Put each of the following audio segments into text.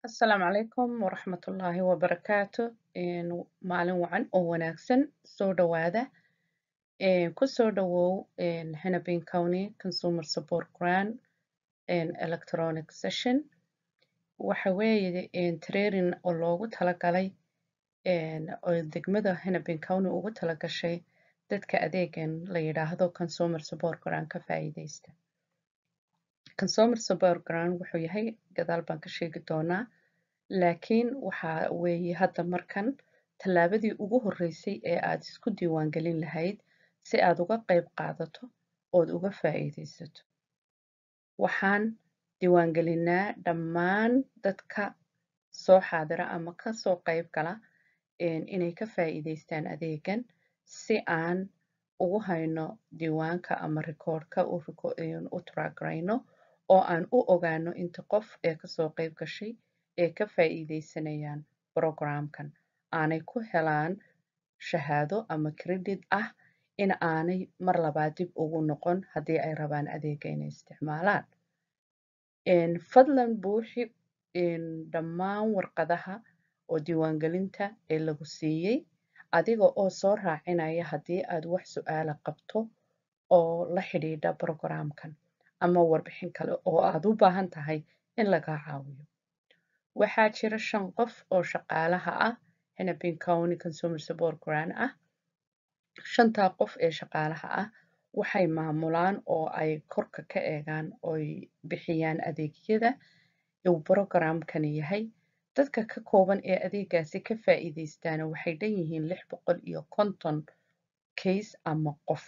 Asalaamu calaykum waraxmatullaahi wabarakaatu Een, maalin wacan oo wanaagsan soo dhawaada Een, ku soo dhawow een, Hennepin County Consumer Support Grant een, electronic session waxa weeye een, training oo loogu talagalay een, oo degmada Hennepin County ugu talagashay dadka adeegan la yidhaahdo Consumer Support Grant ka faa'iideysta Consumer Support Grant wuxuu yahay gadaal baan ka sheegi doonaa laakiin waxa weeye hadda markan tallaabadii ugu horreysay ee aad isku diiwaangelin lahayd si aad uga qayb qaadato ood uga faa'iideysato waxaan diiwaangelinaa dhammaan dadka soo xaadira ama ka soo qayb gala een, inay ka faa'iideystaan adeegan si aan ugu hayno diiwaanka ama rikoodhka u riko- een, u tiragarayno oo aan u ogaano inta qof ee kasoo qayb gashay ee ka faa'iideysanayaan programkan aanay ku helaan shahaado ama credit ah in aanay mar labaad dib ugu noqon haddii ay rabaan adeega inay isticmaalaan Een, fadlan buuxi een, dhammaan warqadaha oo diiwaangelinta ee lagu siiyey adiga oo soo raacinaya haddii aad wax su'aala qabto oo la xidhiidha programkan ama warbixin kale oo aad u baahan tahay in lagaa caawiyo waxaa jira shan qof oo shaqaalaha ah Hennepin County Consumer Support Grant ah shantaa qof ee shaqaalaha ah waxay maamulaan oo ay korka ka eegaan oy bixiyaan adeegyada uu programkani yahay dadka ka kooban ee adeegaasi ka faa'iideystaana waxay dhan yihiin lix boqol iyo konton case ama qof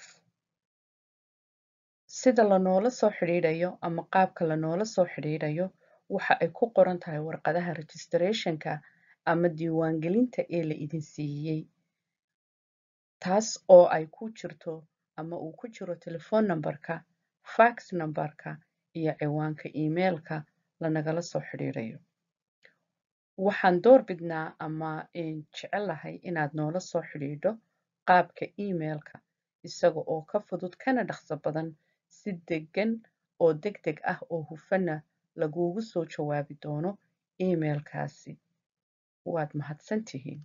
sida lanoola soo xidhiidhayo ama qaabka lanoola soo xidhiidhayo waxa ay ku qoran tahay warqadaha registrationka ama diiwaangelinta ee la idin siiyey taas oo ay ku jirto ama uu ku jiro telephone numberka fax numberka iyo ciwaanka emailka lanagala soo xidhiidhayo waxaan door bidnaa ama een, jecelahay inaad noola soo xidhiidho qaabka emailka isaga oo ka fudud kana dhaqso badan si degan oo degdeg ah oo hufana laguugu soo jawaabi doono emailkaasi waad mahadsantihiin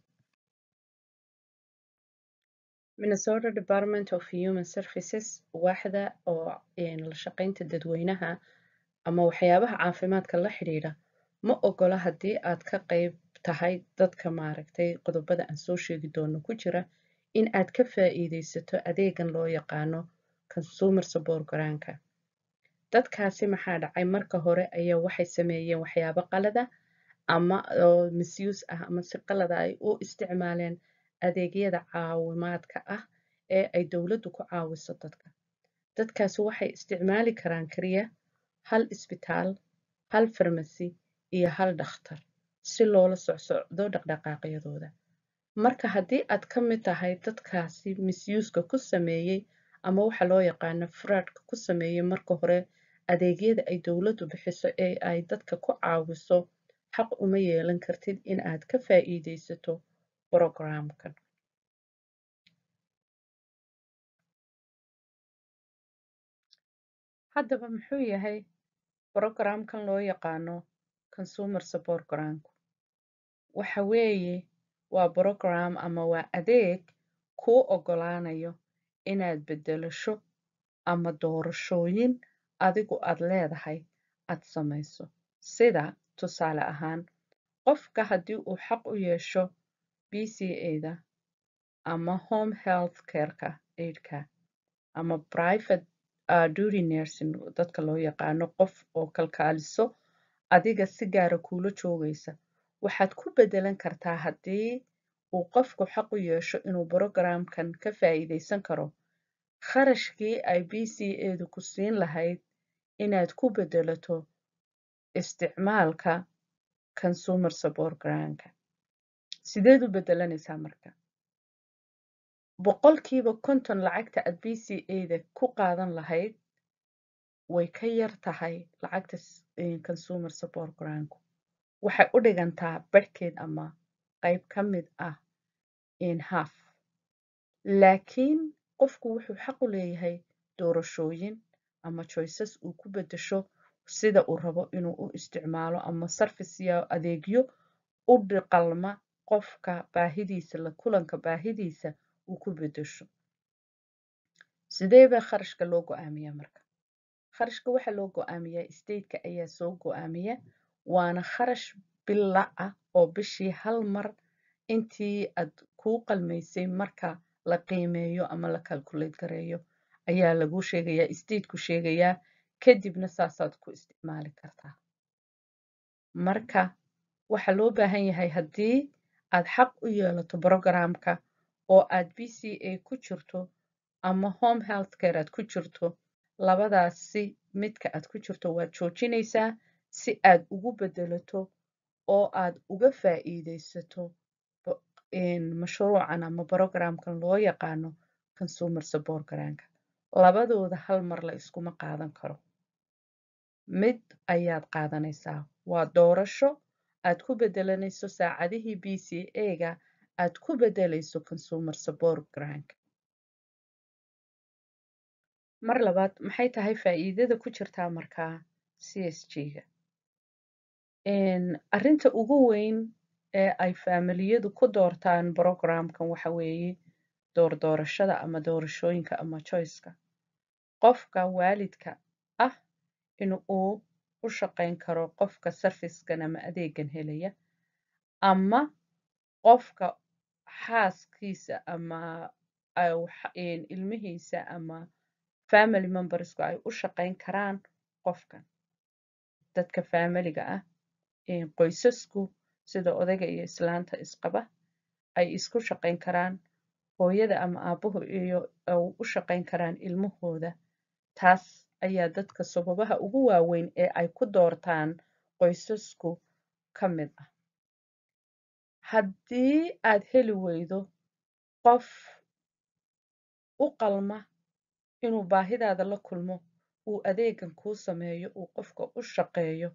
Minnesota Department of Human Services waaxda oo een, la shaqaynta dadweynaha ama waxyaabaha caafimaadka la xidhiidha ma ogola haddii aad ka qayb tahay dadka maaragtay qodobada aan soo sheegi doono ku jira in aad ka faa'iideysato adeegan loo yaqaano Consumer Support Grant-ka dadkaasi maxaa dhacay marka hore ayaa waxay sameeyeen waxyaabo qalada ama oo misuse ah ama si qalada ay u isticmaaleen adeegyada caawimaadka ah ee ay dowladdu ku caawiso dadka dadkaasi waxay isticmaali karaan kaliya hal isbitaal hal farmasi iyo hal dhakhtar si loola socsocdo dhaqdhaqaaqyadooda marka haddii aad ka mid tahay dadkaasi misuseka ku sameeyey ama waxa loo yaqaano fraudka ku sameeyey marka hore adeegyada ay dowladdu bixiso ee ay dadka ku caawiso xaq uma yeelan kartid in aad ka faa'iideysato programkan haddaba muxuu yahay programkan loo yaqaano Consumer Support Grant waxa weeye waa program ama waa adeeg kuu oggolaanayo inaad beddelasho ama doorashooyin adigu aad leedahay aad samayso sida tusaale ahaan qofka haddii uu xaq u yeesho BCA-da ama home health care-ka aidka ama private uh, duty nursing dadka loo yaqaano qof oo kalkaaliso adiga si gaara kuula joogaysa waxaad ku beddelan kartaa haddii uu qofku xaq u yeesho inuu programkan ka faa'iideysan karo kharashkii ay BCA-du ku siin lahayd inaad ku beddelato isticmaalka Consumer Support Grant-ka sideed u beddelanaysaa marka boqolkiiba konton lacagta aad BCA-da ku qaadan lahayd way ka yar tahay lacagta s- een, Consumer Support Grant-ku waxay u dhigantaa barhkeed ama qayb ka mid ah in half laakiin qofku wuxuu xaq u leeyahay doorashooyin ama choices uu ku beddesho sida uu rabo inuu u isticmaalo ama sarfis iyo adeegyo u dhiqalma qofka baahidiisa la kulanka baahidiisa uu ku bedesho sidee baa kharashka loo go-aamiyaa marka kharashka waxaa loo go-aamiyaa stateka ayaa soo go-aamiya waana kharash bila ah oo bishii hal mar intii aad kuu qalmaysay marka la qiimeeyo ama la calculate gareeyo ayaa laguu sheegayaa stateku sheegayaa kadibna saasaad ku isticmaali kartaa marka waxaa loo baahan yahay haddii aad xaq u yeelato programka oo aad b c a ku jirto ama home health care aad ku jirto labadaasi midka aad ku jirto waad joojinaysaa si aad ugu bedelato oo aad uga faa'iidaysato mashruucan ama programkan loo yaqaano consumer support granka labadooda hal mar la iskuma qaadan karo mid ayaad qaadanaysaa waa doorasho aad ku bedelanayso saacadihii b c a-ga aad ku bedelayso consumer support grank mar labaad maxay tahay faa'iidada ku jirtaa markaa c s g-ga arrinta ugu weyn ee ay faamiliyadu ku doortaan programkan waxa weeye doordoorashada ama doorashooyinka ama choiceka qofka waalidka ah in uu u shaqayn karo qofka sarfiskan ama adeegan helaya ama qofka xaaskiisa ama ilmihiisa ama family membersku ay u shaqayn karaan qofkan dadka faamiliga ah qoysasku sida odayga iyo islaanta isqaba ay isku shaqayn karaan hooyada ama aabuhu iyo u shaqayn karaan ilmahooda taas ayaa dadka sababaha ugu waaweyn ee ay ku doortaan qoysasku ka mid ah haddii aad heli weydo qof u qalma inuu baahidaada la kulmo uu adeegan kuu sameeyo uu qofka u shaqeeyo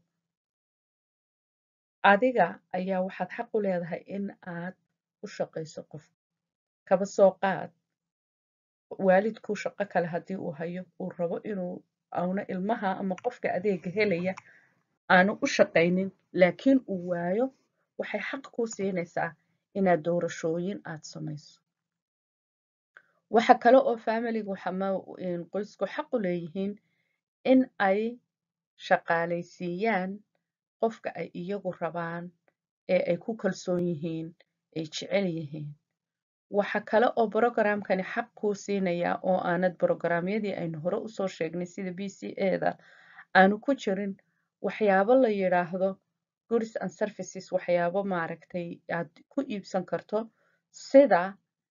adiga ayaa waxaad xaq u leedahay in aad u shaqayso qof kaba soo qaad waalidku shaqo kale haddii uu hayo uu rabo inuu auna ilmaha ama qofka adeega helaya aanu u shaqaynin laakiin uu waayo waxay xaq kuu siinaysaa inaad doorashooyin aad samayso waxa kale oo faamiligu qoysku xaq u leeyihiin in ay shaqaalaysiiyaan qofka ay iyagu rabaan ee ay ku kalsoon yihiin ay jecel yihiin waxa kale oo brogramkani xaq kuu siinayaa oo aanad brogramyadii aynu hore usoo sheegnay sida b c eda aanu ku jirin waxyaabo la yidhaahdo goods and services waxyaabo maaragtay aad ku iibsan karto sida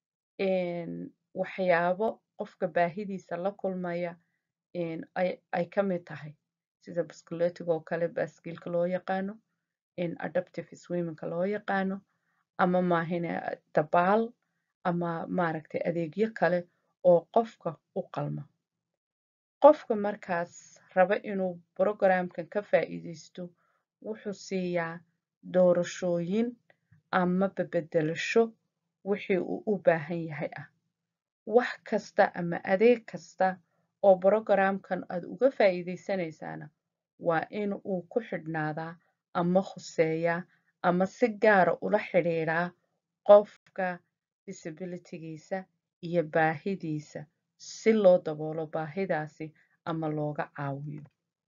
waxyaabo qofka baahidiisa la kulmaya ay ka mid tahay sida baskuleetiga oo kale baaskiilka loo yaqaano adaptive swimmingka loo yaqaano ama maahine dabaal ama maaragtay adeegyo kale oo qofka u qalma qofka markaas raba inuu brogramkan ka faa'iidaysto wuxuu siiyaa doorashooyin ama bebedelasho wixii uu u baahan yahay ah wax kasta ama adeeg kasta oo brogramkan aad uga faa'iidaysanaysaana waa in uu ku xidhnaadaa ama khuseeyaa ama si gaara ula xidhiidhaa qofka disabilitygiisa iyo baahidiisa si loo daboolo baahidaasi ama looga caawiyo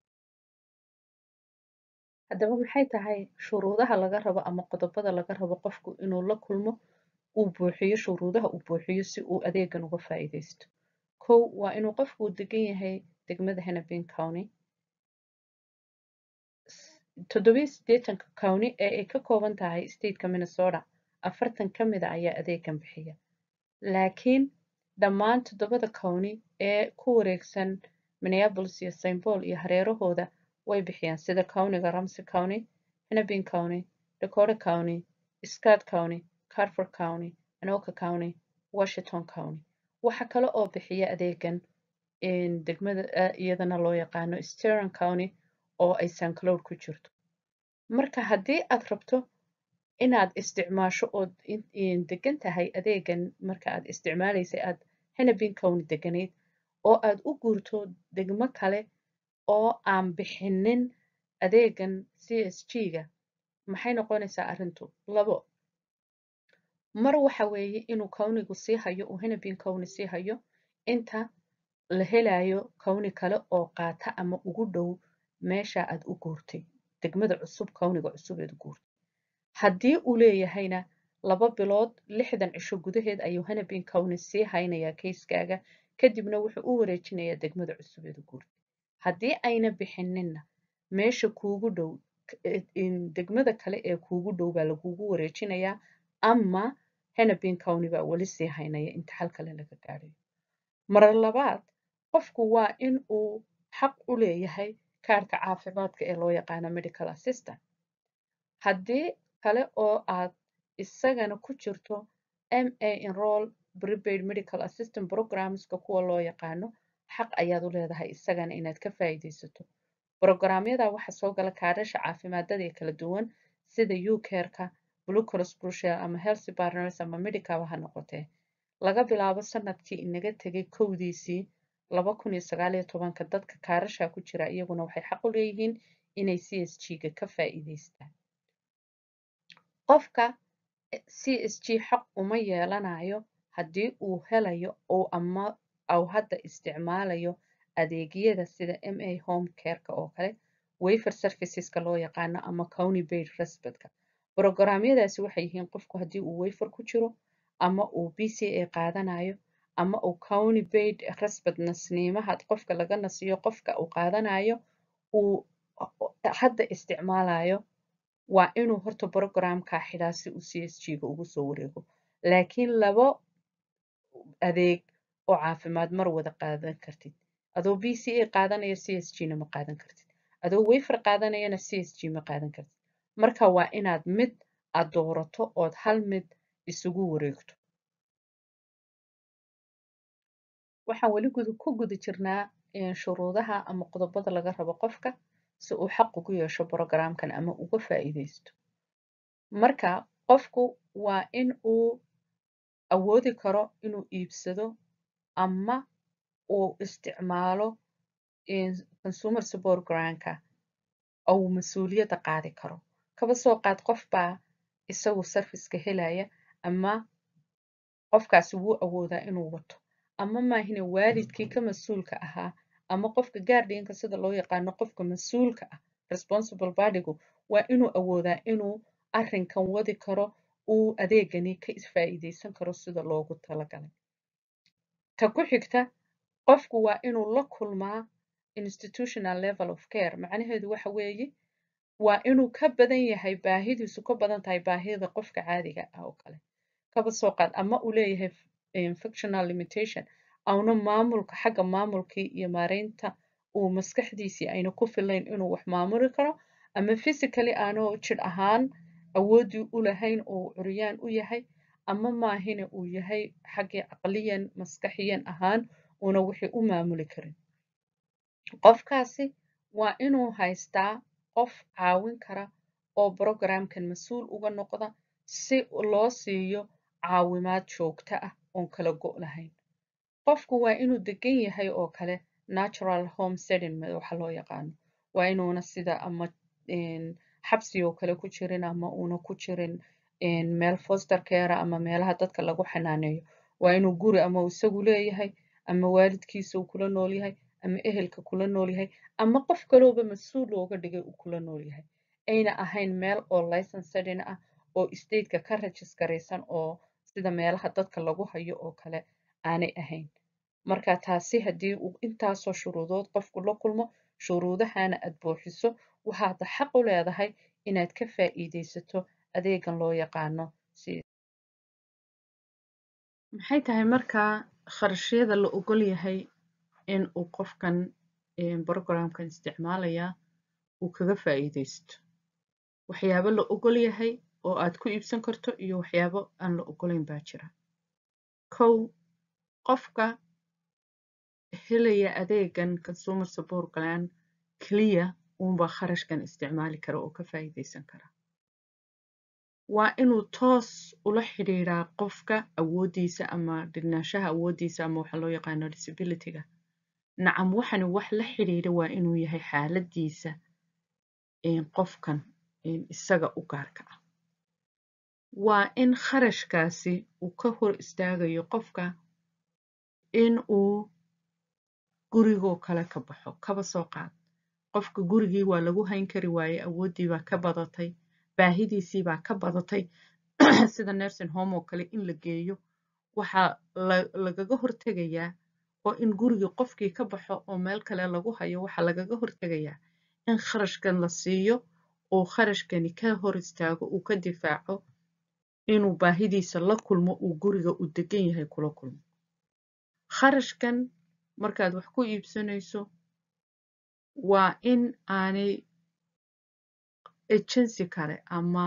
haddaba maxay tahay shuruudaha laga rabo ama qodobada laga rabo qofku inuu la kulmo uu buuxiyo shuruudaha uu buuxiyo si uu adeegan uga faa'iidaysto kow waa inuu qofku degan yahay degmada hennepin county toddobiyo siddeetanka county ee ay ka kooban tahay stateka minnesota afartan ka mida ayaa adeegan bixiya laakiin dhammaan toddobada county ee ku wareegsan minneapolis iyo st paul iyo hareerahooda way bixiyaan sida countyga ramsey county hennepin county dakota county scott county carford county anoka county washington county waxa kale oo bixiya adeegan degmada iyadana loo yaqaano steron county oo ay st cloud ku jirto marka haddii aad rabto inaad isticmaasho ood degan tahay adeegan marka aad isticmaalaysay aad hennepin county deganayd oo aad u guurto degmo kale oo aan bixinin adeegan CSG-ga maxay noqonaysaa arrintu labo mar waxa weeye inuu kawnigu sii hayo uu Hennepin County sii hayo inta la helayo kawni kale oo qaata ama ugu dhow meesha aad u guurtay degmada cusub kawniga cusub eed u guurtay haddii uu leeyahayna laba bilood lixdan cisho gudaheed ayuu Hennepin County sii haynayaa kayskaaga kadibna wuxuu u wareejinayaa degmada cusub eed u guurtay haddii ayna bixininna meesha kuugu dhow degmada kale ee kuugu dhow baa lagugu wareejinayaa ama Hennepin County baa weli sii haynaya inta xal kale laga gaadhayo mar labaad qofku waa in uu xaq u leeyahay kaarka caafimaadka ee loo yaqaano medical assistant haddii kale oo aad isagana ku jirto MA enroll prepaid medical assistant programmeska kuwa loo yaqaano xaq ayaad u leedahay isagana inaad ka faa'iidaysato programyada waxaa soo gala kaadhasha caafimaadada ee kala duwan sida ucareka blue cross blue shield ama healthy partners ama medicaba ha noqotee laga bilaabo sanadkii inaga tegay kowdiisii laba kun iyo sagaal iyo tobanka dadka kaarasha ku jira iyaguna waxay xaq u leeyihiin inay CSG-ga ka faa'iidaystaan qofka CSG xaq uma yeelanayo haddii uu helayo oo ama au hadda isticmaalayo adeegyada sida MA home careka oo kale wayfer serviceska loo yaqaano ama county paid respectka programyadaasi waxay yihiin qofku haddii uu wayfer ku jiro ama uu BCA qaadanayo ama uu county paid respect nasniimaha qofka laga nasiyo qofka uu qaadanayo uu hadda isticmaalayo waa inuu horta programka xidhaa si uu CSG-ga ugu soo wareego laakiin labo adeeg oo caafimaad mar wada qaadan kartid adoo BCA qaadanaya CSG-na ma qaadan kartid adoo wayfer qaadanayana CSG ma qaadan kartid marka waa inaad mid aad doorato ood hal mid isugu wareegto waxaan weli ku guda jirnaa shuruudaha ama qodobada laga rabo qofka si uu xaq ugu yeesho programkan ama uga faa'iidaysto marka qofku waa in uu awoodi karo inuu iibsado ama uu isticmaalo consumer support grantka ou mas-uuliyadda qaadi karo kaba soo qaad qof baa isagu serviceka helaya ama qofkaasi wuu awoodaa inuu wato ama maahine waalidkii ka mas-uulka ahaa ama qofka guardianka sida loo yaqaano qofka mas-uulka ah responsible partygu waa inuu awoodaa inuu arrinkan wadi karo uu adeegani ka faa'iidaysan karo sida loogu talagalay ta ku xigta qofku waa inuu la kulmaa institutional level of care macnaheedu waxa weeye waa inuu ka badan yahay baahidiisu ka badan tahay baahida qofka caadiga ah oo kale kaba soo qaad ama uu leeyahay functional limitation auna maamulka xagga maamulkii iyo maareynta uu maskaxdiisii ayna ku filayn inuu wax maamuli karo ama physically aanu jir ahaan awooddii u lahayn oo curyaan u yahay ama maahine uu yahay xaggii caqliyan maskaxiyan ahaan una wixii u maamuli karin qofkaasi waa inuu haystaa qof caawin kara oo programkan mas-uul uga noqda si loo siiyo caawimaad joogto ah oon kala go' lahayn qofku waa inuu degan yahay oo kale natural home setting waxa loo yaqaano waa inuuna sida ama xabsi oo kale ku jirin ama uuna ku jirin meel foster care ama meelaha dadka lagu xanaaneeyo waa inuu guri ama isagu leeyahay ama waalidkiisa uu kula nool yahay ama ehelka kula nool yahay ama qof kalooba mas-uul looga dhigay uu kula nool yahay ayna ahayn meel oo license setting ah oo stateka ka rajiskaraysan oo sida meelaha dadka lagu hayo oo kale aanay ahayn marka taasi haddii uu intaasoo shuruudood qofku la kulmo shuruudahana aad buuxiso waxaad xaq u leedahay inaad ka faa'iidaysato adeegan loo yaqaano maxay tahay markaa kharashyada la ogol yahay in uu qofkan programkan isticmaalaya uu kaga faa'iidaysto waxyaabo la ogol yahay oo aad ku iibsan karto iyo waxyaabo aan la ogolayn baa jira kow qofka helaya adeegan consumer support plan keliya uunbaa kharashkan isticmaali kara oo ka faa'iidaysan kara waa inuu toos ula xidhiidhaa qofka awooddiisa ama dhignaashaha awooddiisa ama waxa loo yaqaano disabilityga nacam waxani wax la xidhiidha waa inuu yahay xaaladiisa qofkan isaga u gaarka ah waa in kharashkaasi uu ka hor istaagayo qofka in uu gurigoo kale ka baxo kaba soo qaad qofka gurigii waa lagu hayn kari waaye awooddii baa ka badatay baahidiisii baa ka badatay sida nursing home oo kale in la geeyo waxaa lagaga hortegayaa oo in gurigii qofkii ka baxo oo meel kale lagu hayo waxaa lagaga hortegayaa in kharashkan la siiyo oo kharashkani ka hor istaago uu ka difaaco inuu baahidiisa la kulmo uu guriga u degan yahay kula kulmo kharashkan markaad wax ku iibsanayso waa in aanay agency kale ama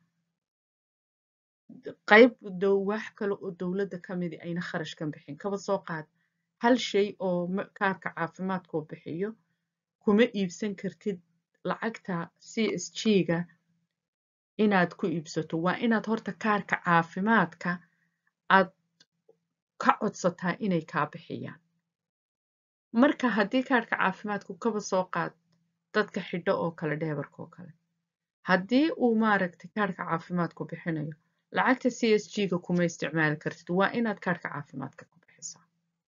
qayb wax kale oo dowladda ka midi ayna kharashkan bixin kaba soo qaad hal shay oo kaarka caafimaadkoo bixiyo kuma iibsan kartid lacagta c s g ga inaad ku iibsato waa inaad horta kaarka caafimaadka aad ka codsataa inay kaa bixiyaan marka haddii kaarka caafimaadku kaba soo qaad dadka xidho oo kale dheebarka oo kale haddii uu maaragtay kaarka caafimaadku bixinayo lacagta c s g ga kuma isticmaali kartid waa inaad kaarka caafimaadka ku bixisaa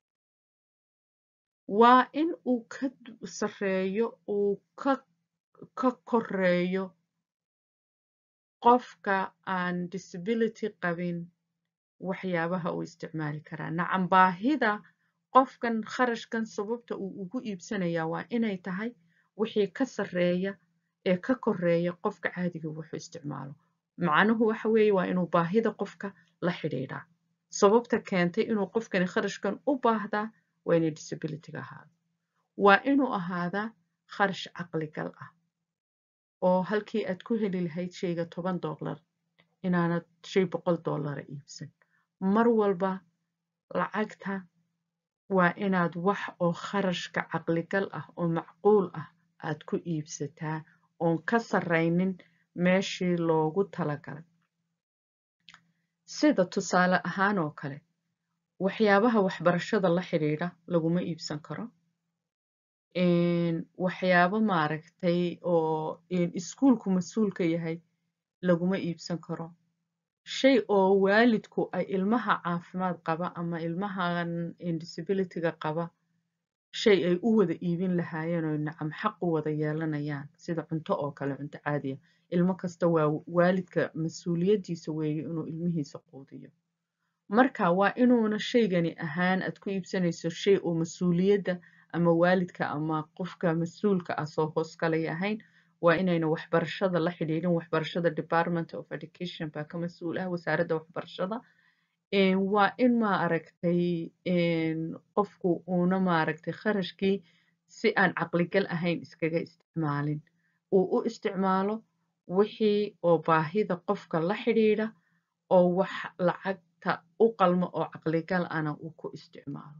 waa in uu ka sarreeyo uu ka ka koreeyo qofka aan disability qabin waxyaabaha uu isticmaali karaa nacam baahida qofkan kharashkan sababta uu ugu iibsanayaa waa inay tahay wixii ka sarreeya ee ka koreeya qofka caadiga wuxuu isticmaalo macnuhu waxa weeye waa inuu baahida qofka la xidhiidhaa sababta keentay inuu qofkani kharashkan u baahdaa waa inay disabilityga ahaado waa inuu ahaadaa kharash caqligal ah oo halkii aad ku heli lahayd shayga toban dollar inaanad shay boqol dollara iibsan mar walba lacagta waa inaad wax oo kharashka caqligal ah oo macquul ah aad ku iibsataa oon ka sarraynin meeshii loogu talagalay sida tusaale ahaan oo kale waxyaabaha waxbarashada la xidhiidha laguma iibsan karo waxyaabo maaragtay oo iskuulku mas-uulka yahay laguma iibsan karo shay oo waalidku ay ilmaha caafimaad qaba ama ilmahan disabilityga qaba shay ay u wada iibin lahaayeen oo nacam xaq u wada yeelanayaan sida cunto oo kale cunto caadiya ilmo kasta waa waalidka mas-uuliyaddiisa weeye inuu ilmihiisa quudiyo marka waa inuuna shaygani ahaan aad ku iibsanayso shay oo mas-uuliyadda ama waalidka ama qofka mas-uulka ah soo hoos kalay ahayn waa inayna waxbarashada la xidhiidhin waxbarashada department of education baa ka mas-uul ah wasaaradda waxbarashada waa in maaragtay qofku uuna maaragtay kharashkii si aan caqligal ahayn iskaga isticmaalin uu u isticmaalo wixii oo baahida qofka la xidhiidha oo wax lacagta u qalmo oo caqligal ana uu ku isticmaalo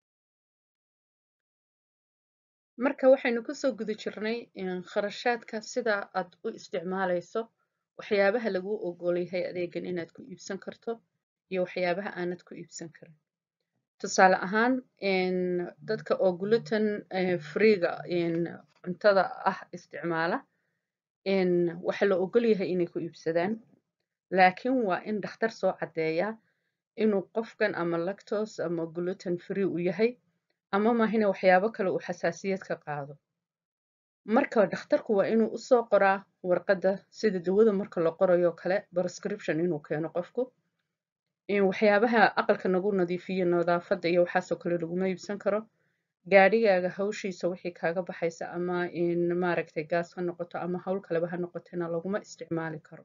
marka waxaynu kusoo guda jirnay kharashaadka sida aad u isticmaalayso waxyaabaha laguu ogol yahay adeegan inaad ku iibsan karto iyo waxyaabaha aanad ku iibsan karin tusaale ahaan dadka oo gluten freega cuntada ah isticmaala waxaa la ogol yahay inay ku iibsadaan laakiin waa in dhakhtar soo caddeeyaa inuu qofkan ama lactose ama gluten free u yahay ama maahina waxyaabo kale uu xasaasiyad ka qaado marka dhakhtarku waa inuu usoo qoraa warqadda sida dawada marka la qorayo kale prescription inuu keeno qofku waxyaabaha aqalka nagu nadiifiyo nadaafadda iyo waxaasoo kale laguma iibsan karo gaadhigaaga hawshiisa wixii kaaga baxaysa ama maaragtay gaas ha noqoto ama hawl kaleba ha noqotena laguma isticmaali karo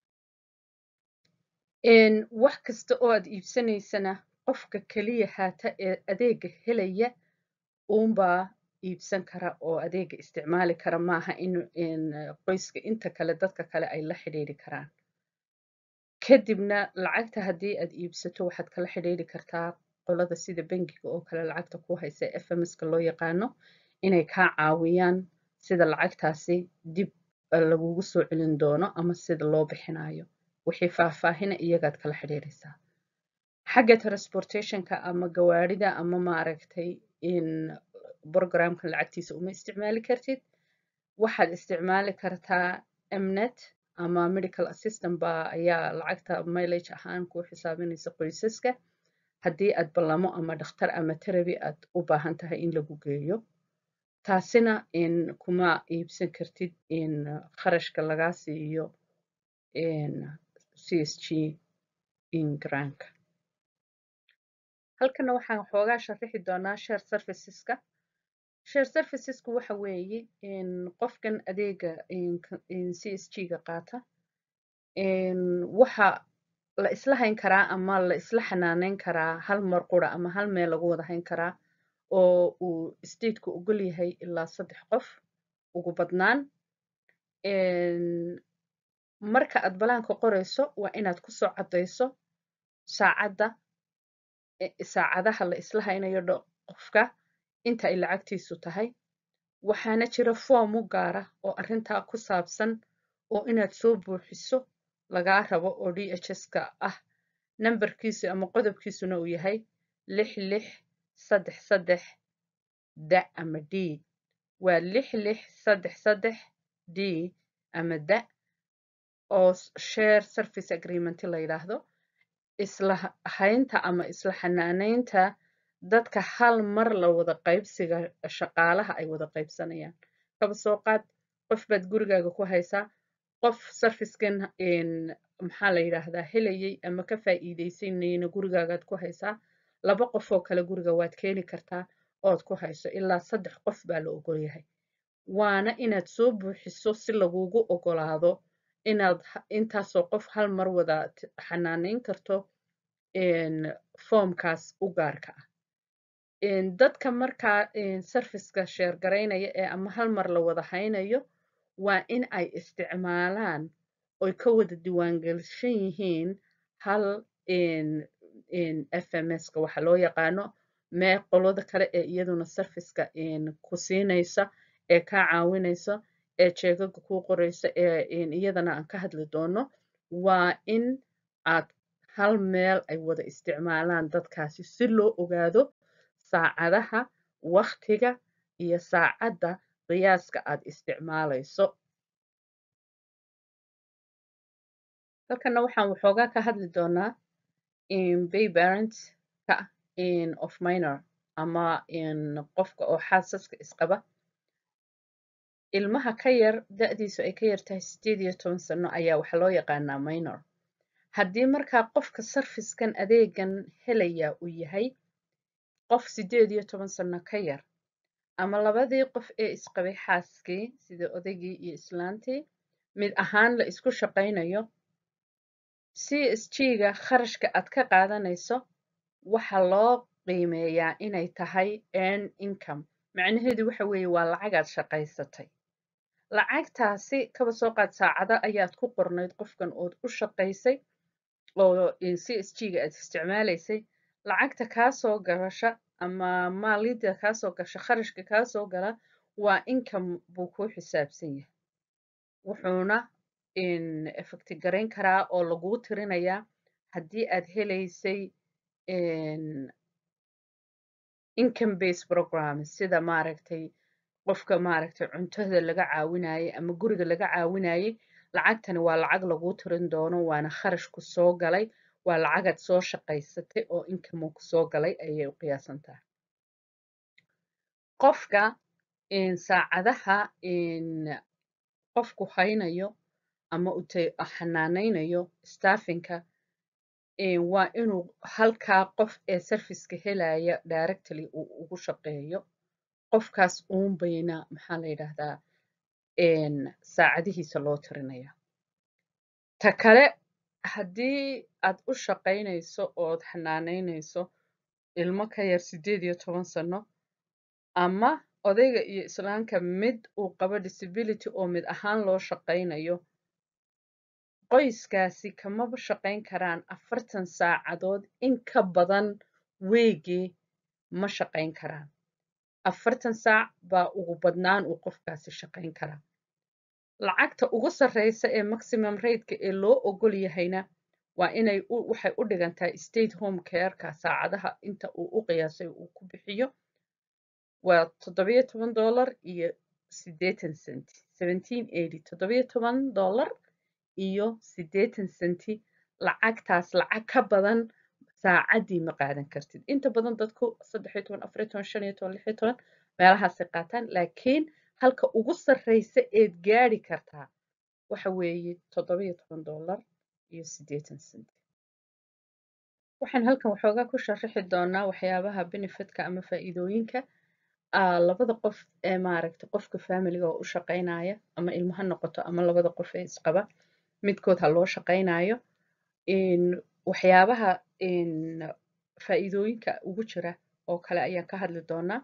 wax kasta oo aad iibsanaysana qofka keliya haata ee adeega helaya uunbaa iibsan kara oo adeega isticmaali kara maaha in qoyska inta kale dadka kale ay la xidhiidhi karaan kadibna lacagta haddii aad iibsato waxaad kala xidhiidhi kartaa qolada sida bangiga oo kale lacagta ku haysa fmska loo yaqaano inay kaa caawiyaan sida lacagtaasi dib lagugu soo celin doono ama sida loo bixinayo wixii faahfaahina iyagaad kala xidhiidhaysaa xagga transportationka ama gawaarida ama maaragtay in programkan lacagtiisa uma isticmaali kartid waxaad isticmaali kartaa mnet ama medical assistant baa ayaa lacagta mileage ahaan ku xisaabinaysa qoysaska haddii aad ballamo ama dhakhtar ama teraby aad u baahan tahay in lagu geeyo taasina in kuma iibsan kartid in kharashka lagaa siiyo c s g in granka halkana waxaan xoogaa sharaxi doonaa share serviceska share servicesku waxa weeye in qofkan adeega c s g ga qaata waxa la isla hayn karaa ama la isla xanaaneyn karaa hal mar qura ama hal meel lagu wada hayn karaa oo uu stateku ogol yahay ilaa saddex qof ugu badnaan marka aad balaanka qorayso waa inaad kusoo caddayso saacadda saacadaha la isla haynayo qofka inta ay lacagtiisu tahay waxaana jira form u gaara oo arrintaa ku saabsan oo inaad soo buuxiso lagaa rabo oo d h s ka ah nambarkiisu ama qodobkiisuna uu yahay lix lix saddex saddex da ama d waa lix lix saddex saddex d ama da oo share service agreement la yidhaahdo isla haynta ama isla xanaaneynta dadka hal mar la wada qaybsiga shaqaalaha ay wada qaybsanayaan kaba soo qaad qof baad gurigaaga ku haysaa qof sarfiskan maxaa la yidhaahdaa helayay ama ka faa'iidaysanayna gurigaagaad ku haysaa laba qof oo kale guriga waad keeni kartaa ood ku hayso ilaa saddex qof baa la ogol yahay waana inaad soo buuxiso si lagugu ogolaado inaad intaasoo qof hal mar wada xanaaneyn karto foomkaas u gaarka ah dadka markaa sarfiska sheergaraynaya ee ama hal mar la wada haynayo waa in ay isticmaalaan oy ka wada diiwaangelishan yihiin hal f m s ka waxa loo yaqaano mee qolada kale ee iyaduna sarfiska ku siinaysa ee kaa caawinaysa ee jeegaga kuu qoraysa ee iyadana aan ka hadli doono waa in aad hal meel ay wada isticmaalaan dadkaasi si loo ogaado saacadaha waktiga iyo saacadda qiyaaska aad isticmaalayso halkana waxaan waxoogaa ka hadli doonaa bay parentska of minor ama qofka oo xaasaska isqaba ilmaha ka yar da-diisu ay ka yar tahay sideed iyo toban sano ayaa waxaa loo yaqaanaa minor haddii markaa qofka sarfiskan adeegan helaya uu yahay qof sideed iyo toban sano ka yar ama labadii qof ee isqabay xaaskii sida odaygii iyo islaantii mid ahaan la isku shaqaynayo c s g ga kharashka aad ka qaadanayso waxa loo qiimeeyaa inay tahay earn income macnaheedu waxa weeye waa lacagaad shaqaysatay lacagtaasi kaba soo qaad saacado ayaad ku qornayd qofkan ood u shaqaysay oo c s g ga aad isticmaalaysay lacagta kaasoo gasha ama maalida kaasoo gasha kharashka kaasoo gala waa income buu kuu xisaabsan yahay wuxuuna effecti garayn karaa oo laguu tirinayaa haddii aad helaysay income base program sida maaragtay qofka maaragtay cuntada laga caawinayay ama guriga laga caawinayay lacagtani waa lacag laguu tirin doono waana kharash ku soo galay waa lacagaad soo shaqaysatay oo income ku soo galay ayay u qiyaasan tahay qofka saacadaha qofku haynayo ama xanaanaynayo staffinka waa inuu halkaa qof ee sarfiska helaya directly uu ugu shaqeeyo qofkaas uun bayna maxaa la yidhaahdaa saacadihiisa loo tirinaya ta kale haddii aad u shaqaynayso ood xanaanaynayso ilmo ka yar sideed iyo toban sano ama odayga iyo islaanka mid uu qabo disability oo mid ahaan loo shaqaynayo qoyskaasi kamaba shaqayn karaan afartan saacadood in ka badan weegii ma shaqayn karaan afartan saac baa ugu badnaan uu qofkaasi shaqayn karaa lacagta ugu sarreysa ee maximum rateka ee loo ogol yahayna waa inay waxay u dhigantahay state home careka saacadaha inta uu u qiyaasay uu ku bixiyo waa toddobiyo toban dollar iyo siddeetan centi seventeen eighty toddobiyo toban dollar iyo siddeetan centi lacagtaas lacag ka badan saacaddii ma qaadan kartid inta badan dadku saddexiyo toban afariyo toban shan iyo toban lixiyo toban meelahaasay qaataan laakiin halka ugu sarreysa eed gaadhi kartaa waxa weeye toddobiyo toban dollar iyo siddeetan centi waxaan halkan waxoogaa ku sharaxi doonaa waxyaabaha benefitka ama faa'iidooyinka labada qof ee maaragtay qofka familiga oo u shaqaynaya ama ilmo ha noqoto ama labada qof ee isqaba midkood ha loo shaqaynayo waxyaabaha faa'iidooyinka ugu jira oo kale ayaan ka hadli doonaa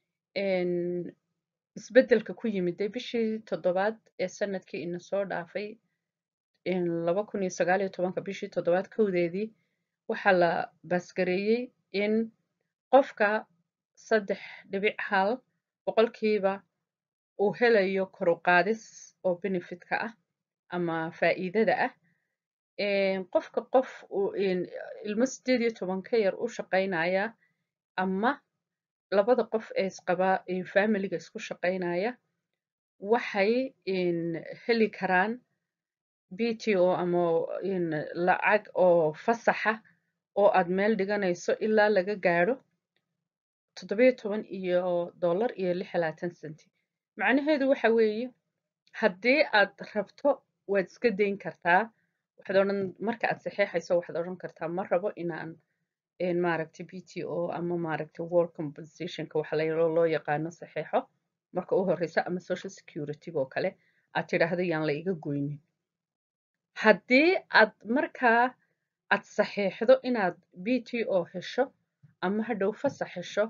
isbeddelka ku yimiday bishii toddobaad ee sanadkii ina soo dhaafay laba kun iyo sagaal iyo tobanka bishii toddobaad kowdeedii waxaa la baasgareeyey in qofka saddex dhibic hal boqolkiiba uu helayo kor u qaadis oo benefitka ah ama faa'iidada ah qofka qof ilmo sideed iyo toban ka yar u shaqaynaya ama labada qof ee isqabaa familiga isku shaqaynaya waxay heli karaan b t o ama lacag oo fasaxa oo aad meel dhiganayso ilaa laga gaadho toddobiyo toban iyo dollar iyo lix iyo labaatan centi macnaheedu waxa weeye haddii aad rabto waad iska dayn kartaa waxaad odhan marka aad saxeexayso waxaad odhan kartaa ma rabo inaan maaragtay b t o ama maaragtay work compensationka waxa loo yaqaano saxeexo marka u horeysa ama social security oo kale aad tidhaahdo yaan la iga goynin haddii aad markaa aad saxeexdo inaad b t o hesho ama hadhow fasax hesho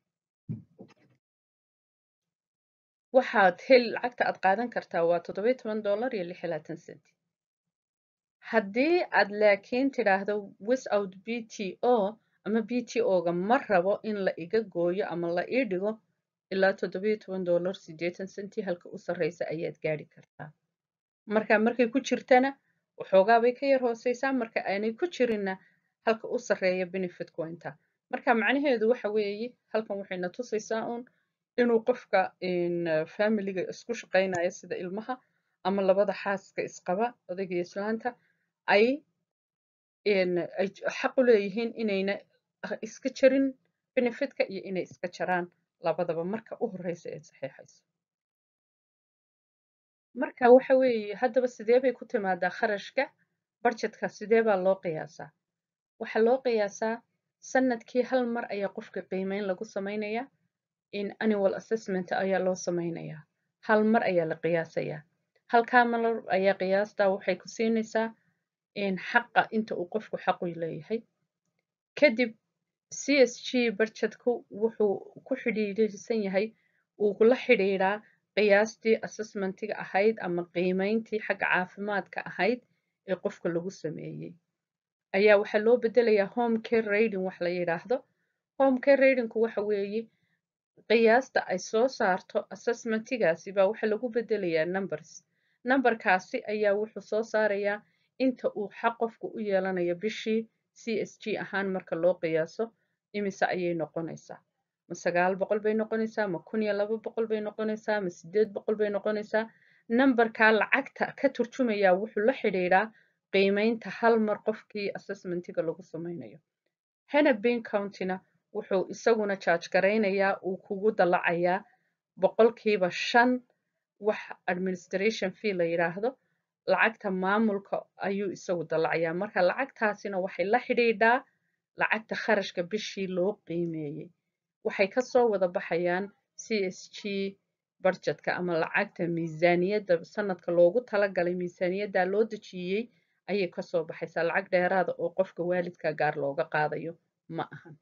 waxaad heli lacagta aad qaadan kartaa waa toddobiyo toban dollar iyo lix iyo labaatan centi haddii aad laakiin tidhaahdo without b t o ama b t o-ga ma rabo in la iga gooyo ama la ii dhigo ilaa toddobiyo toban dollar siddeetan centi halka u sarreysa ayaad gaadhi kartaa marka markay ku jirtana waxoogaa bay ka yar hooseysaa marka aanay ku jirinna halka u sarreeya benefitku waa intaa marka macnaheedu waxa weeye halkan waxayna tusaysaa uun inuu qofka familiga isku shaqaynayo sida ilmaha ama labada xaaska isqaba odayga iyo islaanta ay ay xaq u leeyihiin inayna iska jarin benefitka iyo inay iska jaraan labadaba marka u horeysa ee saxiixayso marka waxa weeye haddaba sidee bay ku timaadaa kharashka budgetka sidee baa loo qiyaasaa waxaa loo qiyaasaa sanadkii hal mar ayaa qofka qiimeyn lagu samaynayaa in annual assessment ayaa loo samaynayaa hal mar ayaa la qiyaasayaa halkaa mar ayaa qiyaastaa waxay ku siinaysaa xaqa inta uu qofku xaqu leeyahay kadib c s g budgetku wuxuu ku xidhiidhsan yahay uu la xidhiidhaa qiyaastii assessmentiga ahayd ama qiimeyntii xagga caafimaadka ahayd ee qofka lagu sameeyey ayaa waxaa loo bedelayaa home care rating wax la yidhaahdo home care ratingku waxa weeye qiyaasta ay soo saarto assessmentigaasi baa waxaa lagu bedelayaa numbers numberkaasi ayaa wuxuu soo saarayaa inta uu xaq qofku u yeelanayo bishii c s g ahaan marka loo qiyaaso imise ayay noqonaysaa ma sagaal boqol bay noqonaysaa ma kun iyo laba boqol bay noqonaysaa ma sideed boqol bay noqonaysaa numberkaa lacagta ka turjumayaa wuxuu la xidhiidhaa qiimeynta hal mar qofkii assessmentiga lagu samaynayo hennepin countyna wuxuu isaguna charge garaynayaa uu kugu dalacayaa boqolkiiba shan wax administration fee la yidhaahdo lacagta maamulka ayuu isagu dalacayaa marka lacagtaasina waxay la xidhiidhaa lacagta kharashka bishii loo qiimeeyey waxay kasoo wada baxayaan c s g budgetka ama lacagta miisaaniyadda sanadka loogu talagalay miisaaniyadda loo dejiyey ayay kasoo baxaysaa lacag dheeraada oo qofka waalidka gaar looga qaadayo ma ahan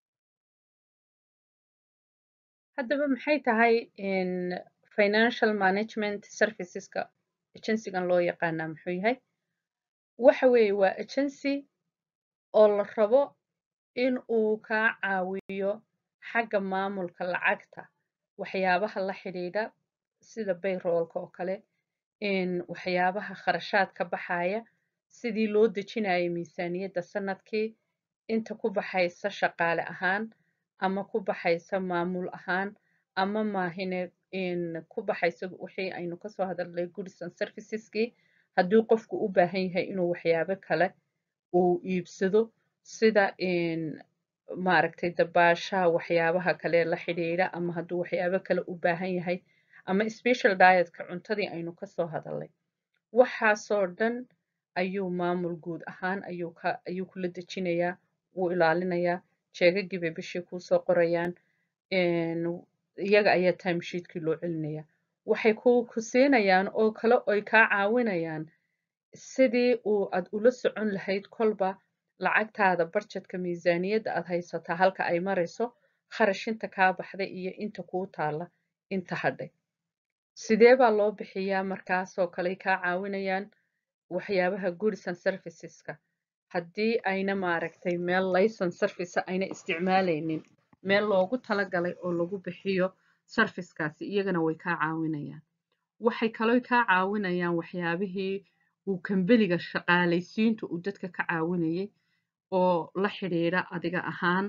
haddaba maxay tahay financial management serviceska agencygan loo yaqaanaa muxuu yahay waxa weeye waa agency oo la rabo in uu kaa caawiyo xagga maamulka lacagta waxyaabaha la xidhiidha sida bayroolka oo kale waxyaabaha kharashaad ka baxaya sidii loo dejinayay miisaaniyadda sanadkii inta ku baxaysa shaqaale ahaan ama ku baxaysa maamul ahaan ama maahine ku baxaysa wixii aynu kasoo hadalnay goods and serviceski haddii qofku u baahan yahay inuu waxyaabo kale uu iibsado sida maaragtay dabaasha waxyaabaha kale la xidhiidha ama hadduu waxyaabo kale u baahan yahay ama special dietka cuntadii aynu kasoo hadalnay waxaasoo dhan ayuu maamul guud ahaan ayuu ka ayuu kula dejinayaa wuu ilaalinayaa jeegagii bay bishii kuusoo qorayaan iyaga ayaa timesheetkii loo celinaya waxay ku ku siinayaan oo kale oy kaa caawinayaan sidii uu aad ula socon lahayd kolba lacagtaada barjedka miisaaniyadda aad haysataa halka ay marayso kharash inta kaa baxday iyo inta kuu taalla inta hadhay sidee baa loo bixiyaa markaasoo kale kaa caawinayaan waxyaabaha goods and serviceska haddii ayna maaragtay meel layson service ayna isticmaalaynin meel loogu talagalay oo lagu bixiyo sarfiskaasi iyagana way kaa caawinayaan waxay kaloo kaa caawinayaan waxyaabihii uu kambeliga shaqaalaysiintu uu dadka ka caawinayay oo la xidhiidha adiga ahaan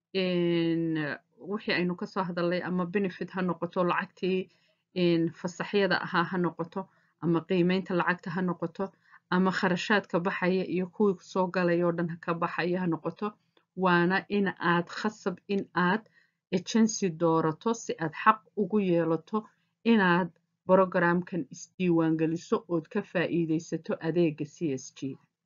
wixii aynu kasoo hadalnay ama benefit ha noqoto lacagtii fasaxyada ahaa ha noqoto ama qiimeynta lacagta ha noqoto ama kharashaadka baxaya iyo kuwii soo galaya oo dhan ka baxaya ha noqoto waana in aad khasab in aad agency doorato si aad xaq ugu yeelato inaad brogramkan isdiiwaangeliso ood ka faa'iidaysato adeega c s g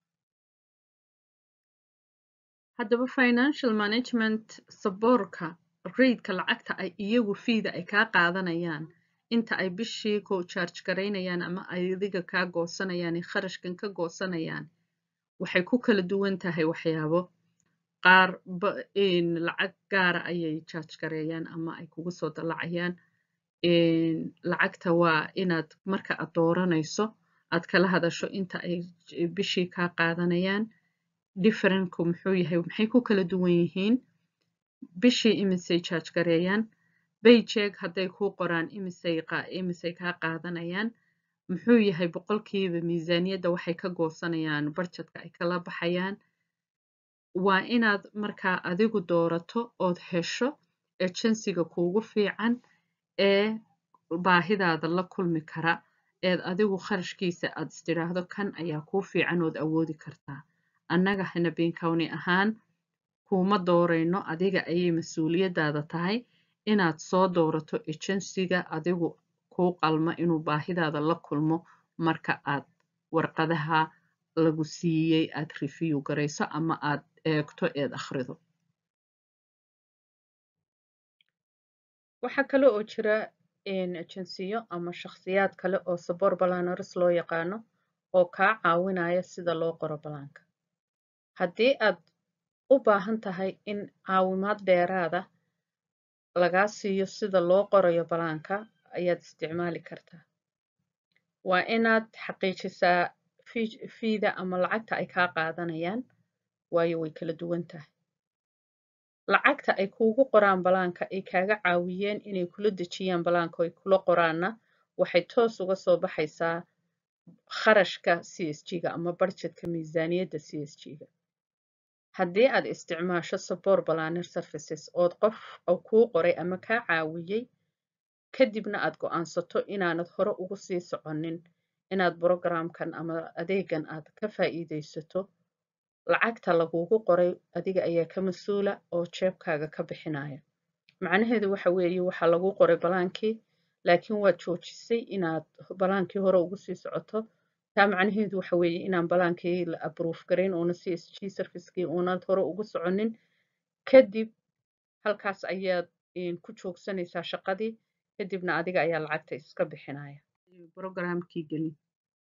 haddaba financial management saboorka raidka lacagta ay iyagu fiida ay kaa qaadanayaan inta ay bishii ku charge garaynayaan ama ay adiga kaa goosanayaan ee kharashkan ka goosanayaan waxay ku kala duwan tahay waxyaabo qaar lacag gaara ayay charge gareeyaan ama ay kugu soo dallacayaan lacagta waa inaad marka aad dooranayso aad kala hadasho inta ay bishii kaa qaadanayaan differentku muxuu yahay maxay ku kala duwan yihiin bishii imisay charge gareeyaan bayjeeg hadday kuu qoraan imisay imisay kaa qaadanayaan muxuu yahay boqolkiiba miisaaniyadda waxay ka goosanayaan barjadka ay kala baxayaan waa inaad markaa adigu doorato ood hesho agensiga kuugu fiican ee baahidaada la kulmi kara eed adigu kharashkiisa aad istidhaahdo kan ayaa kuu fiican ood awoodi kartaa annaga hanabin county ahaan kuuma doorayno adiga ayay mas-uuliyaddaada tahay inaad soo doorato agensiga adigu kuu qalma inuu baahidaada la kulmo marka aad warqadaha lagu siiyey aad review garayso ama aad eegto eed akhrido waxaa kale oo jira agensiyo ama shakhsiyaad kale oo sabor balanaris loo yaqaano oo kaa caawinaya sida loo qoro balaanka haddii aad u baahan tahay in caawimaad dheeraada lagaa siiyo sida loo qorayo balaanka ayaad isticmaali kartaa waa inaad xaqiijisaa fiida ama lacagta ay kaa qaadanayaan waayo way kala duwan tahay lacagta ay kuugu qoraan balaanka ay kaaga caawiyeen inay kula dejiyaan balaanka ay kula qoraanna waxay toos uga soo baxaysaa kharashka c s g-ga ama barjedka miisaaniyadda c s g-ga haddii aad isticmaasho sabor balaner services ood qof kuu qoray ama kaa caawiyey kadibna aad go'aansato inaanad hore ugu sii soconin inaad brogramkan ama adeegan aad ka faa'iidaysato lacagta lagugu qoray adiga ayaa ka mas-uula oo jeebkaaga ka bixinaya macnaheedu waxa weeye waxaa lagu qoray balaankii laakiin waad joojisay inaad balaankii hore ugu sii socoto taa macnaheedu waxa weeye inaan balaankii la abrove garayn uuna c s g servicekii uunaad hore ugu soconin kadib halkaas ayaad ku joogsanaysaa shaqadii kadibna adiga ayaa lacagta iska bixinaya brogramkii gelin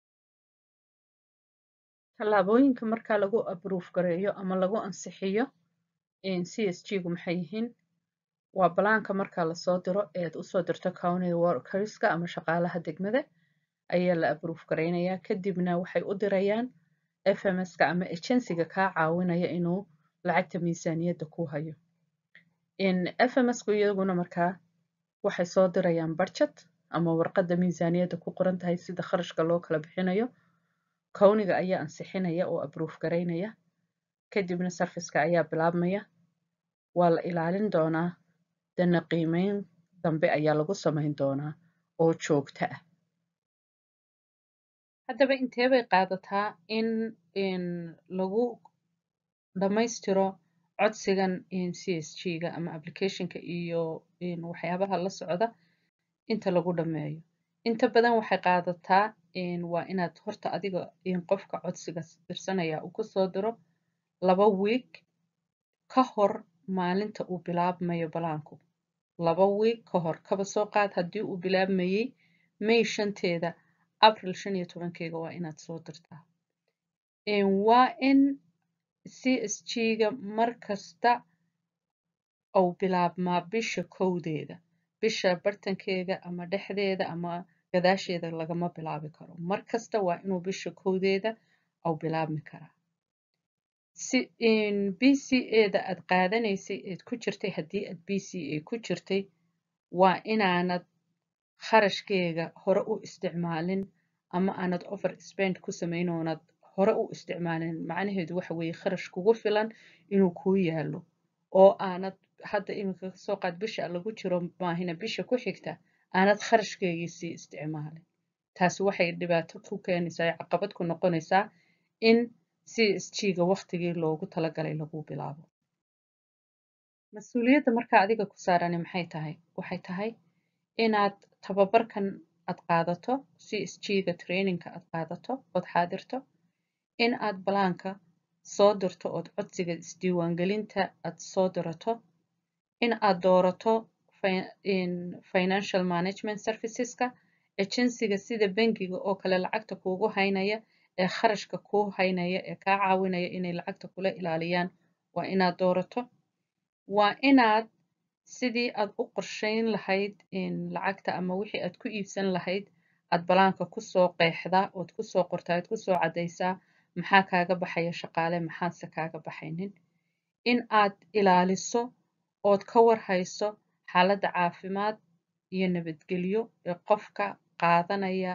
tallaabooyinka markaa lagu abrove gareeyo ama lagu ansixiyo c s g gu maxay yihiin waa balaanka markaa lasoo diro eed usoo dirto county workerska ama shaqaalaha degmada ayaa la abrove garaynayaa kadibna waxay u dirayaan fms-ka ama agensiga kaa caawinaya inuu lacagta miisaaniyadda ku hayo fms-ku iyaguna markaa waxay soo dirayaan barjad ama warqadda miisaaniyadda ku qoran tahay sida kharashka loo kala bixinayo kowniga ayaa ansixinaya oo abrove garaynaya kadibna sarfiska ayaa bilaabmaya waa la ilaalin doonaa dana qiimeyn dambe ayaa lagu samayn doonaa oo joogto ah haddaba intee bay qaadataa in in lagu dhammaystiro codsigan c s g ga ama applicationka iyo waxyaabaha la socda inta lagu dhammeeyo inta badan waxay qaadataa waa inaad horta adiga qofka codsiga dirsanaya uu kusoo diro laba wiig ka hor maalinta uu bilaabmayo balaanku laba wiig ka hor kaba soo qaad haddii uu bilaabmayey may shanteeda april shan iyo tobankeega waa inaad soo dirtaa waa in c s g ga mar kasta uu bilaabmaa bisha kowdeeda bisha bartankeega ama dhexdeeda ama gadaasheeda lagama bilaabi karo mar kasta waa inuu bisha kowdeeda uu bilaabmi karaa si b c a da aad qaadanaysay eed ku jirtay haddii aad b c a ku jirtay waa inaanad kharashkeega hore u isticmaalin ama aanad over spend ku samayn oonad hore u isticmaalin macnaheedu waxa weeye kharash kugu filan inuu kuu yaalo oo aanad hadda iminka kasoo qaad bisha lagu jiro maahina bisha ku xigta aanad kharashkeegii sii isticmaalin taasi waxay dhibaato ku keenaysaa caqabad ku noqonaysaa in c s g ga waqtigii loogu talagalay lagu bilaabo mas-uuliyadda markaa adiga ku saarani maxay tahay waxay tahay inaad tababarkan aad qaadato c s g ga trainingka aad qaadato ood xaadirto in aad balaanka soo dirto ood codsiga isdiiwaangelinta aad soo dirato in aad doorato financial management serviceska agensiga sida bangiga oo kale lacagta kuugu haynaya ee kharashka kuu haynaya ee kaa caawinaya inay lacagta kula ilaaliyaan waa inaad doorato waa inaad sidii aad u qorshayn lahayd lacagta ama wixii aad ku iibsan lahayd aad balaanka kusoo qeexdaa ood kusoo qortaa ood kusoo caddaysaa maxaa kaaga baxaya shaqaale maxaadse kaaga baxaynin in aad ilaaliso ood ka warhayso xaaladda caafimaad iyo nabadgelyo ee qofka qaadanaya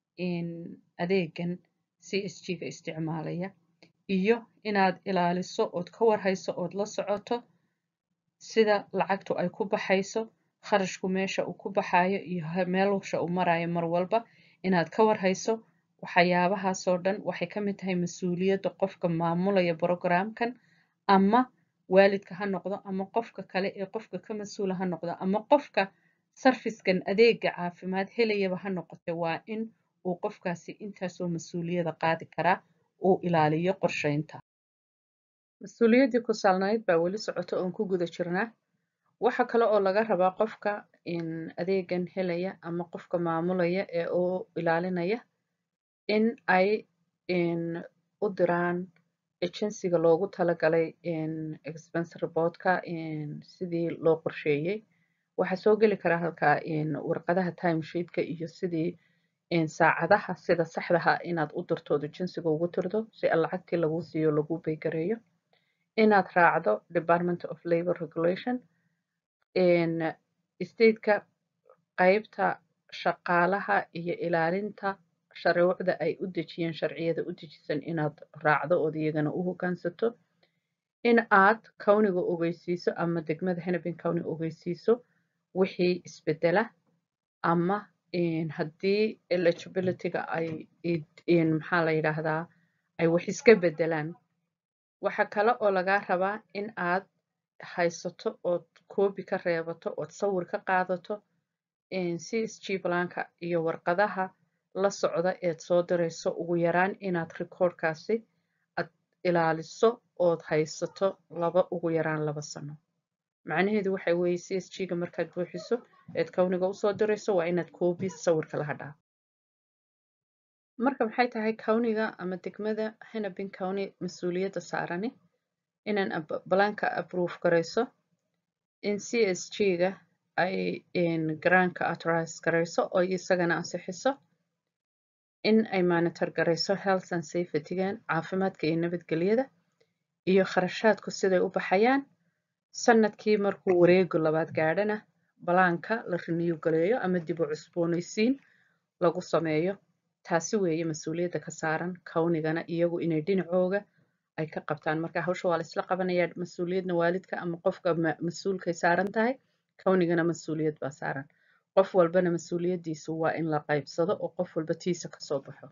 adeegan c s g ga isticmaalaya iyo inaad ilaaliso ood ka warhayso ood la socoto sida lacagtu ay ku baxayso kharashku meesha uu ku baxayo iyo meelsha uu marayo mar walba inaad ka warhayso waxyaabahaasoo dhan waxay ka mid tahay mas-uuliyadda qofka maamulaya brogramkan ama waalidka ha noqdo ama qofka kale ee qofka ka mas-uula ha noqdo ama qofka sarfiskan adeega caafimaad helayaba ha noqote waa in uu qofkaasi intaasoo mas-uuliyada qaadi karaa uu ilaaliyo qorsheynta mas-uuliyaddii ku saalnayd baa weli socoto oon ku guda jirnaa waxa kale oo laga rabaa qofka adeegan helaya ama qofka maamulaya ee uu ilaalinaya in ay u diraan agensiga loogu talagalay expense reportka sidii loo qorsheeyey waxaa soo geli karaa halkaa warqadaha timesheetka iyo sidii saacadaha sida saxdaha inaad u dirtoodo jinsiga ugu tirdo si lacagtii lagu siiyo lagu baygareeyo inaad raacdo department of labor regulation stateka qaybta shaqaalaha iyo ilaalinta shuruucda ay u dejiyeen sharciyada u dejisan inaad raacdo ood iyagana u hoggaansato in aad kawniga ogeysiiso ama degmada hennepin county ogeysiiso wixii isbedela ama haddii eligibilityga ay maxaa la yidhaahdaa ay wax iska bedelaan waxa kale oo lagaa rabaa in aad haysato ood koobi ka reebato ood sawir ka qaadato c s g blanka iyo warqadaha la socda eed soo dirayso ugu yaraan inaad recordkaasi aad ilaaliso ood haysato laba ugu yaraan laba sano macnaheedu waxa weeye c s g ga markaad buuxiso eed kawniga usoo dirayso waa inaad koobi sawirka la hadhaa marka maxay tahay kawniga ama degmada hennepin county mas-uuliyadda saarani inaan balaanka approve garayso in c s g ga ay garaanka authorize garayso oo isagana ansixiso in ay monitor garayso health and safetygan caafimaadka iyo nabadgelyada iyo kharashaadku siday u baxayaan sanadkii markuu wareego labaad gaadhana balaanka la renew galeeyo ama dib u cusboonaysiin lagu sameeyo taasi weeye mas-uuliyadda ka saaran kawnigana iyagu inay dhinacooga ay ka qabtaan marka hawsha waa la isla qabanayaa mas-uuliyadna waalidka ama qofka mas-uulkay saaran tahay kownigana mas-uuliyad baa saaran qof walbana mas-uuliyaddiisu waa in la qaybsado oo qof walba tiisa kasoo baxo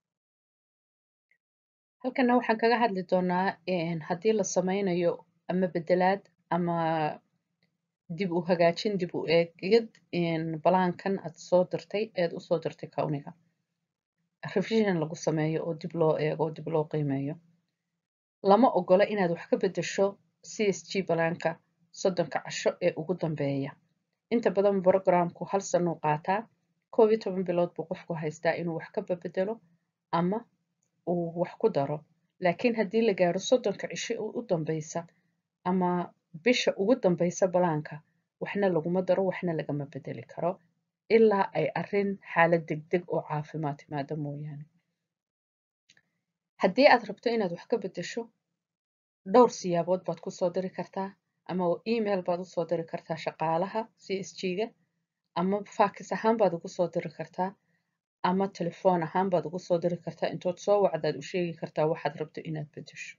halkana waxaan kaga hadli doonaa haddii la sameynayo ama bedelaad ama dib u hagaajin dib u eegid balaankan aad soo dirtay eed usoo dirtay kowniga revision lagu sameeyo oo dib loo eego oo dib loo qiimeeyo lama ogola inaad wax ka bedesho c s g balaanka soddonka casho ee ugu dambeeya inta badan programku hal sanuu qaataa koob iyo toban bilood buu qofku haystaa inuu wax ka babedelo ama uu wax ku daro laakiin haddii la gaaro soddonka cisho u dambeysa ama bisha ugu dambeysa balaanka waxna laguma daro waxna lagama bedeli karo ilaa ay arrin xaalad degdeg oo caafimaad timaado mooyaane haddii aad rabto inaad wax ka bedesho dhowr siyaabood baad kusoo diri kartaa ama email baad usoo diri kartaa shaqaalaha c s g-ga ama faakis ahaan baad ugu soo diri kartaa ama telefoon ahaan baad ugu soo diri kartaa intood soo wacdaad u sheegi kartaa waxaad rabto inaad bedesho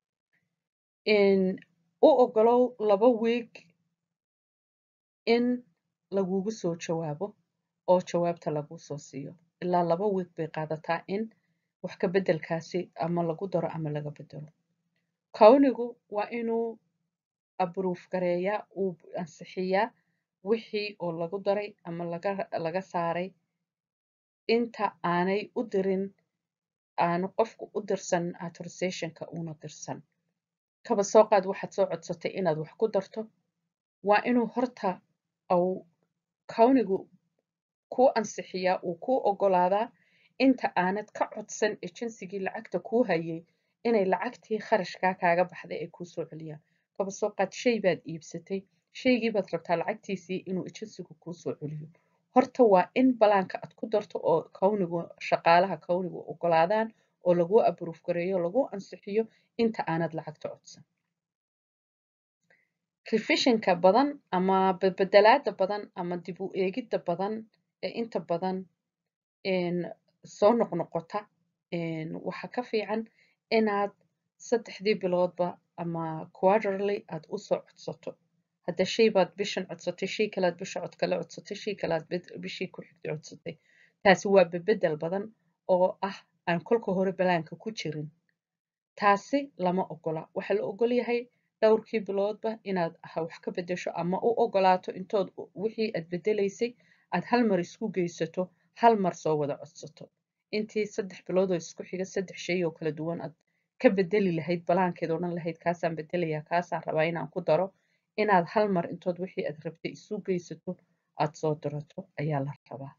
u ogolow laba wiig in lagugu soo jawaabo oo jawaabta laguu soo siiyo ilaa laba wiig bay qaadataa in wax ka beddelkaasi ama lagu daro ama laga bedelo kownigu waa inuu abruuf gareeyaa uu ansixiyaa wixii oo lagu daray ama laga laga saaray inta aanay u dirin aanu qofku u dirsan authorizationka una dirsan kaba soo qaad waxaad soo codsatay inaad wax ku darto waa inuu horta au kownigu kuu ansixiyaa uu kuu ogolaadaa inta aanad ka codsan ejensigii lacagta kuu hayay inay lacagtii kharashkaa kaaga baxday ay kuu soo celiyaan kaba soo qaad shay baad iibsatay shaygii baad rabtaa lacagtiisii inuu ejensigu kuu soo celiyo horta waa in balaanka aad ku darto oo kownigu shaqaalaha kownigu ogolaadaan oo laguu abruuf gareeyo laguu ansixiyo inta aanad lacagta codsan revisionka badan ama bedelaada badan ama dib u eegidda badan ee inta badan soo noqnoqota waxaa ka fiican inaad saddexdii biloodba ama quarterly aad usoo codsato hadda shay baad bishan codsatay shay kalaad bisha cod kale codsatay shay kalaad bishii ku xigtay codsatay taasi waa bedel badan oo ah aan kolka hore balaanka ku jirin taasi lama ogola waxaa la ogol yahay dhowrkii biloodba inaad wax ka bedesho ama u ogolaato intood wixii aad bedelaysay aad hal mar isku geysato hal mar soo wada codsato intii saddex biloodoo isku xiga saddex shay oo kala duwan aad ka bedeli lahayd balaankeed odhan lahayd kaasaan bedelayaa kaasaan rabaa inaan ku daro inaad hal mar intood wixii aad rabtay isu geysato aad soo dirato ayaa la rabaa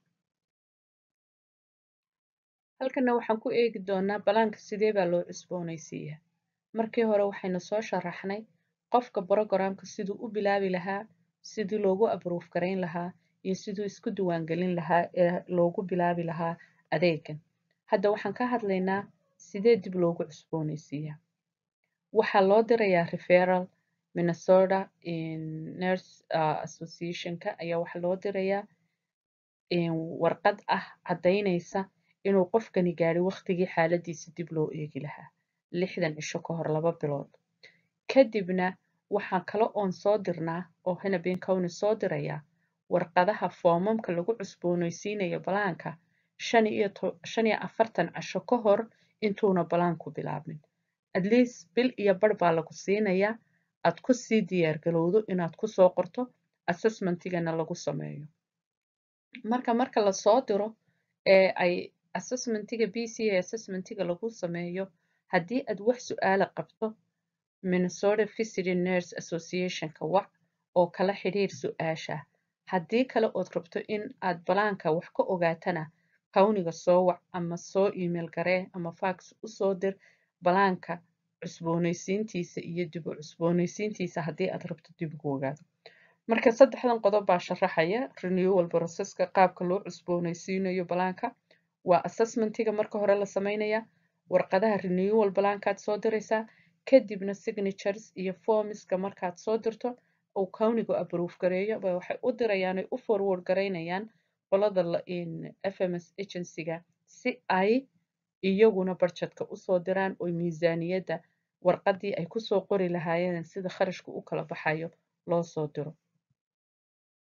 halkana waxaan ku eegi doonaa balaanka sidee baa loo cusboonaysiiyaa markii hore waxaynu soo sharaxnay qofka brogramka siduu u bilaabi lahaa sidii loogu abruuf garayn lahaa iyo siduu isku diiwaangelin lahaa ee loogu bilaabi lahaa adeegan hadda waxaan ka hadlaynaa sidee dib loogu cusboonaysiiyaa waxaa loo dirayaa referal minnesota nurse associationka ayaa waxaa loo dirayaa warqad ah caddaynaysa inuu qofkani gaadhay waqtigii xaaladiisa dib loo eegi lahaa lixdan cisho ka hor laba bilood kadibna waxaa kale oon soo dirnaa oo hanabeen county soo dirayaa warqadaha foomamka lagu cusboonaysiinayo balaanka shan iyo shan iyo afartan casho ka hor intuuna balaanku bilaabmin at least bil iyo bar baa lagu siinayaa aad ku sii diyaargalowdo inaad ku soo qorto assessmentigana lagu sameeyo marka marka lasoo diro ee ay assessmentiga b c a assessmentiga lagu sameeyo haddii aad wax su-aala qabto minnesota visiting nurse associationka wac oo kala xidhiir su-aasha haddii kale ood rabto in aad balaanka wax ka ogaatana kawniga soo wac ama soo email garee ama fax usoo dir balaanka cusboonaysiintiisa iyo dib u cusboonaysiintiisa haddii aad rabto dib ugu ogaado marka saddexdan qodob baa sharaxaya renewal processka qaabka loo cusboonaysiinayo balaanka waa assessmentiga marka hore la sameynaya warqadaha renewal balaankaad soo diraysaa kadibna signatures iyo formiska markaad soo dirto uu kawnigu approve gareeyo ba waxay u dirayaan ay u forward garaynayaan qolada fms agencyga si ay iyaguna barjadka usoo diraan oo miisaaniyadda warqadii ay kusoo qori lahaayeen sida kharashku u kala baxayo loo soo diro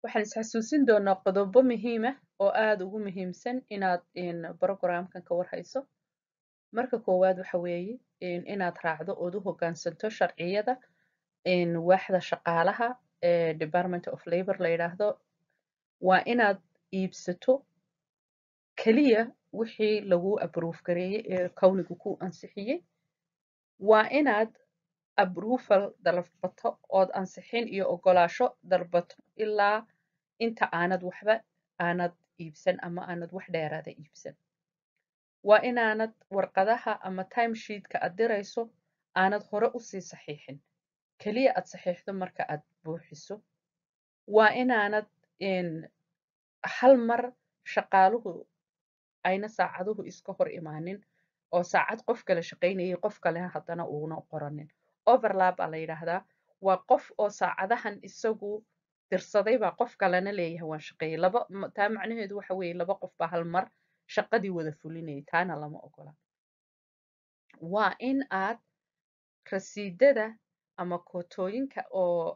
waxaan isxasuusin doonaa qodobo muhiim ah oo aada ugu muhiimsan inaad programkan ka warhayso marka koowaad waxa weeye inaad raacdo ood u hoggaansanto sharciyada waaxda shaqaalaha ee department of labor la yidhaahdo waa inaad iibsato keliya wixii lagu abroof gareeyey ee kawnigu ku ansixiyey waa inaad abrufal dalbato ood ansixin iyo ogolaasho dalbato ilaa inta aanad waxba aanad iibsan ama aanad wax dheeraada iibsan waa inaanad warqadaha ama timesheetka aad dirayso aanad hore usii saxiixin keliya aad saxiixdo marka aad buuxiso waa inaanad hal mar shaqaaluhu ayna saacaduhu iska hor imaanin oo saacad qof kale shaqaynayay qof kale haddana uuna qoranin overlap baa la yidhaahdaa waa qof oo saacadahan isagu dirsaday baa qof kalena leeyahay waan shaqeeyey laba taa macnaheedu waxa weeye laba qof baa hal mar shaqadii wada fulinayay taana lama ogola waa in aad rasiidada ama kootooyinka oo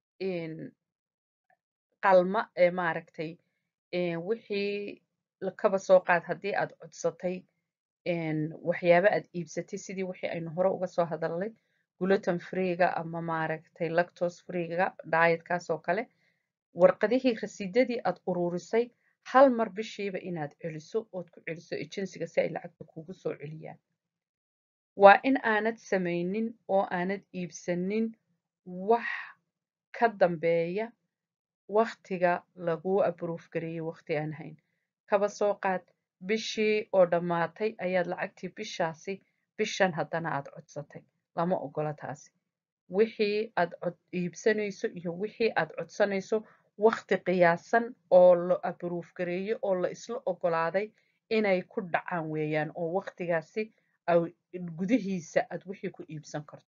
qalma ee maaragtay wixii kaba soo qaad haddii aad codsatay waxyaaba aad iibsatay sidii wixii aynu hore uga soo hadalnay gluten freega ama maaragtay lactose freega dietkaas oo kale warqadihii rasiidadii aad ururisay hal mar bishiiba inaad celiso ood ku celiso ejensiga si ay lacagta kugu soo celiyaan waa in aanad samaynin oo aanad iibsanin wax ka dambeeya waktiga laguu abroof gareeyey wakti aan hayn kaba soo qaad bishii oo dhammaatay ayaad lacagtii bishaasi bishan haddana aad codsatay lama ogola taasi wixii aad iibsanayso iyo wixii aad codsanayso wakti qiyaasan oo la abroof gareeye oo la isla ogolaaday inay ku dhacaan weeyaan oo waktigaasi gudihiisa aad wixii ku iibsan karto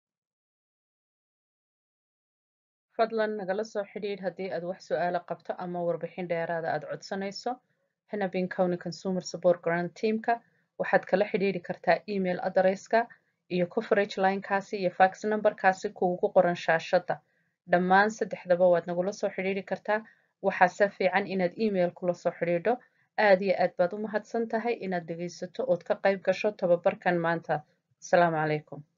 fadlan nagala soo xidhiidh haddii aad wax su-aalo qabto ama warbixin dheeraada aad codsanayso hanabin county consumer support grant teamka waxaad kala xidhiidhi kartaa email adresska iyo coverage linekaasi iyo fax numberkaasi kuugu qoran shaashadda dhammaan saddexdaba waad nagula soo xidhiidhi kartaa waxaase fiican inaad email kula soo xidhiidho aad iyo aad baad u mahadsan tahay inaad dhegaysato ood ka qayb gasho tababarkan maanta asalaamu calaykum